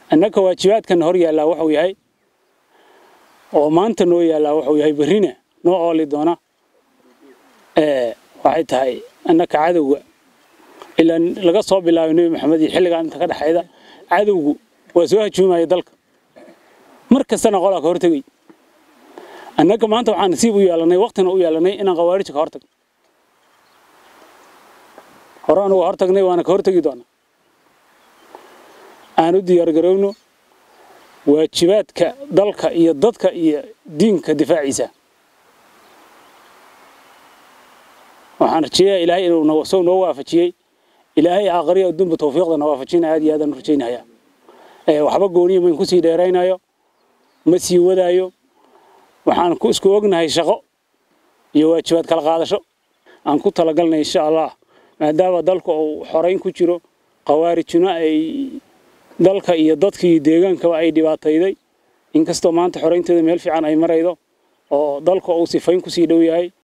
annaka waajibaadkan hor yaallaa wuxuu yahay oo maanta noo yaallaa wuxuu yahay berrina noo ooli doona waxay tahay annaka cadowga ilaa laga soo bilaabay nebi maxamed iyo xilligaan inta ka dhexayda cadowgu waa soo hajuumaya dalka mar kastana qolaa ka hortegay annaga maanta waxaan nasiib u yeelanay waqtina u yeelanay inaan khawaarija ka hortagno hore anugu hortagnay waana ka hortegi doonaa aan u diyaargarowno waajibaadka dalka iyo dadka iyo diinka difaaciisa waxaan rajeeyaa ilaahay inuu soo noo waafajiyey ilaahay aakhriya adduunba tawfiiqda na waafajinaya aad iyo aadaan u rajaynayaa waxba gooniya mayn kusii dheeraynayo ma sii wadaayo waxaan ku isku ognahay shaqo iyo waajibaad kala qaadasho aan ku talagalnay insha allah maadaama dalka uu xorayn ku jiro khawaarijuna ay dalka iyo dadkii deegaankaba ay dhibaatayday inkastoo maanta xoraynteeda meel fiican ay maraydo oo dalka uu sifayn kusii dhow yahay